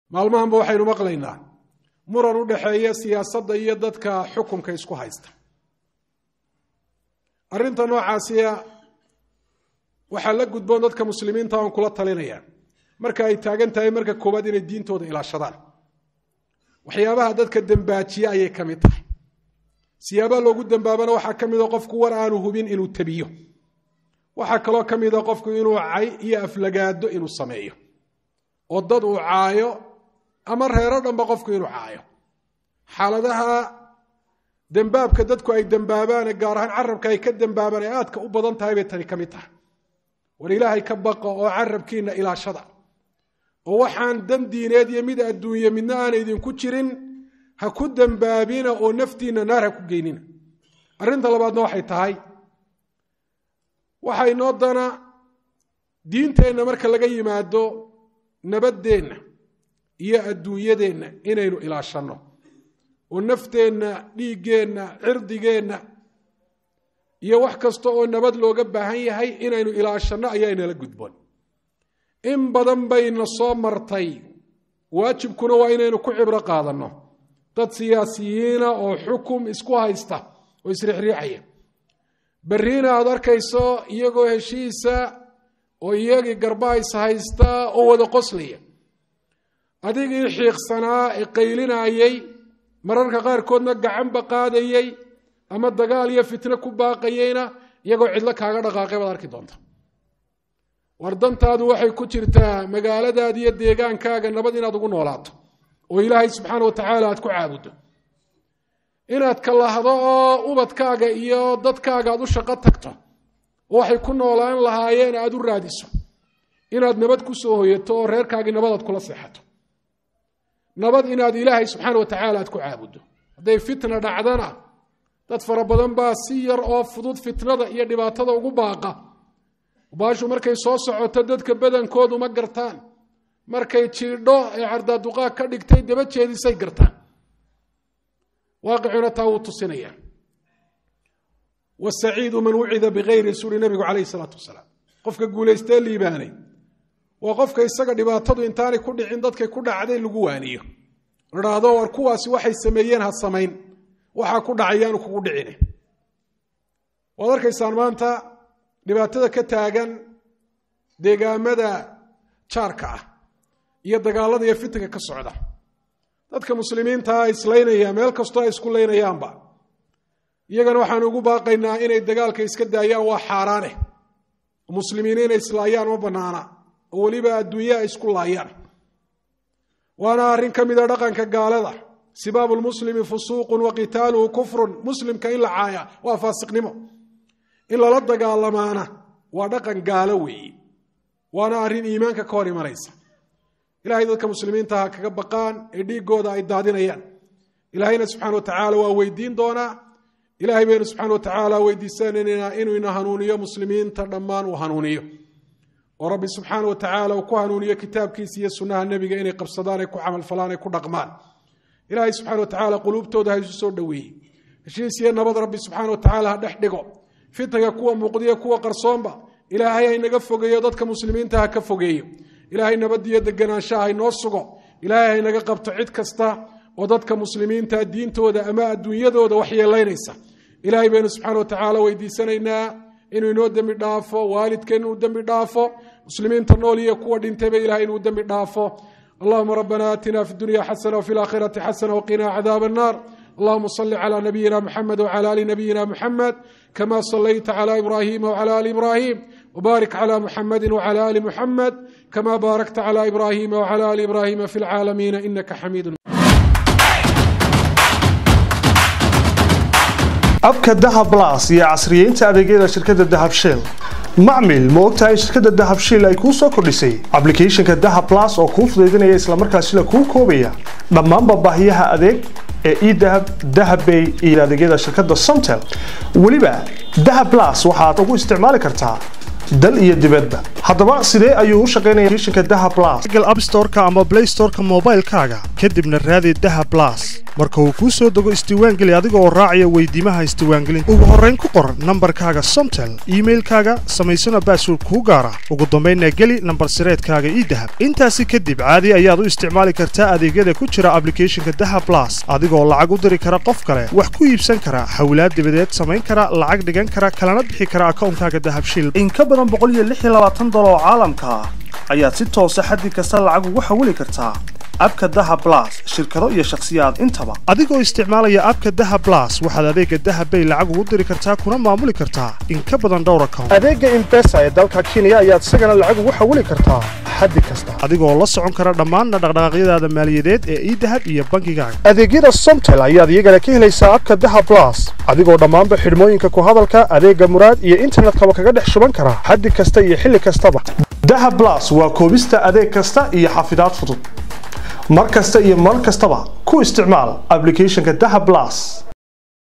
maalmahanba waxaynu maqlaynaa muran u dhexeeya siyaasadda iyo dadka xukunka isku haysta arrinta noocaasiya waxaa la gudboon dadka muslimiinta aan kula talinaya marka ay taagan tahay marka koowaad inay diintooda ilaashadaan waxyaabaha dadka dembaajiye ayay ka mid tahay siyaabaha loogu dembaabana waxaa ka mida qofku war aanu hubin inuu tabiyo waxaa kaloo ka mida qofku inuu cay iyo aflagaado inuu sameeyo oo dad uu caayo ama reero dhanba qofku inuu caayo xaaladaha dembaabka dadku ay dembaabaane gaar ahaan carabka ay ka dembaabaan ee aadka u badan tahay bay tani ka mid tahay war ilaahay ka baqa oo carabkiina ilaashada oo waxaan dan diineed iyo mid adduunye midna aana idinku jirin ha ku dembaabina oo naftiinna naar ha ku geynina arrinta labaadna waxay tahay waxaa inoo dana diinteenna marka laga yimaado nabaddeenna iyo adduunyadeenna inaynu ilaashanno oo nafteenna dhiiggeenna cirdigeenna iyo wax kasta oo nabad looga baahan yahay inaynu ilaashanno ayaa inala gudboon in badan bayna soo martay waajibkuna waa inaynu ku cibro qaadanno dad siyaasiyiina oo xukum isku haysta oo isriixriixaya berriina aad arkayso iyagoo heshiisa oo iyagii garba is haysta oo wada qoslaya adigii xiiqsanaa ee qaylinayay mararka qaarkoodna gacanba qaadayey ama dagaal iyo fitno ku baaqayeyna iyagoo cidlo kaaga dhaqaaqay baad arki doonta war dantaadu waxay ku jirtaa magaaladaada iyo deegaankaaga nabad inaad ugu noolaato oo ilaahay subxaana wa tacaala aad ku caabuddo inaad kalahdo oo ubadkaaga iyo dadkaaga aad u shaqo tagto oo waxay ku noolaan lahaayeen aad u raadiso inaad nabad ku soo hoyato oo reerkaagii nabadaad kula seexato nabad inaad ilaahay subxaana wa tacaala aad ku caabuddo hadday fitna dhacdana dad fara badan baa si yar oo fudud fitnada iyo dhibaatada ugu baaqa baashu markay soo socoto dadka badankoodu ma gartaan markay jiidho ee cardaaduqaag ka dhigtay daba jeedisay gartaan waaqicuna taa wuu tusinaya wasaciidu man wucida bikayri suri nabigu calayhi salaatu wasalaam qofka guulaystee liibaanay waa qofka isaga dhibaatadu intaanay ku dhicin dadkay ku dhacday lagu waaniyo idhaahdo war kuwaasi waxay sameeyeen ha samayn waxaa ku dhacayaanu kugu dhicine waad arkaysaan maanta dhibaatada ka taagan deegaamada jaarka ah iyo dagaalada iyo fitanka ka socda dadka muslimiintaa islaynaya meel kastoo ay isku laynayaanba iyagana waxaan ugu baaqaynaa inay dagaalka iska daayaan waa xaaraane muslimiin inay islaayaan ma banaana oo weliba adduunya ay isku laayaan waana arrin ka mida dhaqanka gaalada sibaabu lmuslimi fusuuqun wa qitaaluhu kufrun muslimka in la caaya waa faasiqnimo in lala dagaalamaana waa dhaqan gaalo weeye waana arrin iimaanka ka hor imanaysa ilahay dadka muslimiinta ha kaga baqaan ee dhiigooda ay daadinayaan ilaahayna subxana wa tacaala waa weydiin doonaa ilahay baynu subxana wa tacaala weydiisanaynaa inuu ina hanuuniyo muslimiinta dhammaan uu hanuuniyo oo rabbi subxaana wa tacaala uu ku hanuuniyo kitaabkiisa iyo sunnaha nebiga inay qabsadaan ay ku camalfalaan ay ku dhaqmaan ilaahay subxana wa tacaala quluubtooda ha isu soo dhoweeyey heshiis iyo nabad rabbi subxaana wa tacaala ha dhex dhigo fitanka kuwa muuqdiyo kuwa qarsoonba ilaahay haynaga fogeeyo dadka muslimiinta ha ka fogeeyo ilaahay nabadiyo deganaanshaha haynoo sugo ilaahay haynaga qabto cid kasta oo dadka muslimiinta diintooda ama adduunyadooda waxyeelaynaysa ilaahay baynu subxana wa tacaala weydiisanaynaa inuu inoo dembi dhaafo waalidkeen inuu dembi dhaafo muslimiinta nool iyo kuwa dhintayba ilahay inuu dembi dhaafo allahuma rabbana aatina fi dunya xasana wfi laakhirati xasana wqina cadaab الnar اللهم صل على نبينا محمد وعلى ال نبينا محمد كما صليت على ابراهيم وعلى ال ابراهيم وبارك على محمد وعلى ال محمد كما باركت على ابراهيم وعلى ال ابراهيم في العالمين انك حميد abka dahab blas iyo casriyeynta adeegyada shirkadda dahab shell macmil ma ogtahay shirkadda dahab shell ay kuu soo kordhisay ablicathonka dahab blas oo kuu fudaydinaya islamarkaasina kuu koobaya dhammaanba baahiyaha adeeg ee edahab dahabbay iyo adeegyada shirkadda somtel weliba dahab blas waxaad ugu isticmaali kartaa dal iyo dibadba haddaba sidee ayuu u shaqaynaya applicationka dahab blas google app store-ka ama play store-ka moobaylkaaga kadibna raadi dahab blas marka uu kuu soo dego isdiiwaangeli adiga oo raacaya weydiimaha isdiiwaangelinta ugu horrayn ku qor nambarkaaga somtel iimailkaaga samaysana baasword kuu gaara ugu dambaynna geli nambar sireedkaaga ii dahab intaasi kadib caadi ayaad u isticmaali kartaa adeegyada ku jira ablicathonka daha blas adigoo lacag u diri kara qof kale wax ku iibsan kara hawlaad dibadeed samayn kara lacag dhigan kara kalana bixi kara akawnkaaga dahabshil in ka badan dolar oo caalamka ah ayaad si toosa xaddi kasta lacag ugu xawili kartaa abka daha blas shirkado iyo shakhsiyaad intaba adigoo isticmaalaya abka daha blas waxaad adeega dahabbay lacag ugu diri kartaa kuna maamuli kartaa in ka badan dhowr account adeega imbesa ee dalka kenya ayaad isagana lacag ugu xawili kartaa xaddi kasta adigoo la socon kara dhammaanna dhaqdhaqaaqyadaada maaliyadeed ee idahab iyo bankigaaga adeegyada somtel ayaad iyagana ka helaysaa abka daha blas adigoo dhammaanba xidhmooyinka ku hadalka adeega muraad iyo internetkaba kaga dhex shuban kara xaddi kasta iyo xilli kastaba daha blas waa koobista adeeg kasta iyo xafidaad fudud mar kasta iyo mar kastaba ku isticmaal ablicathonka daha blas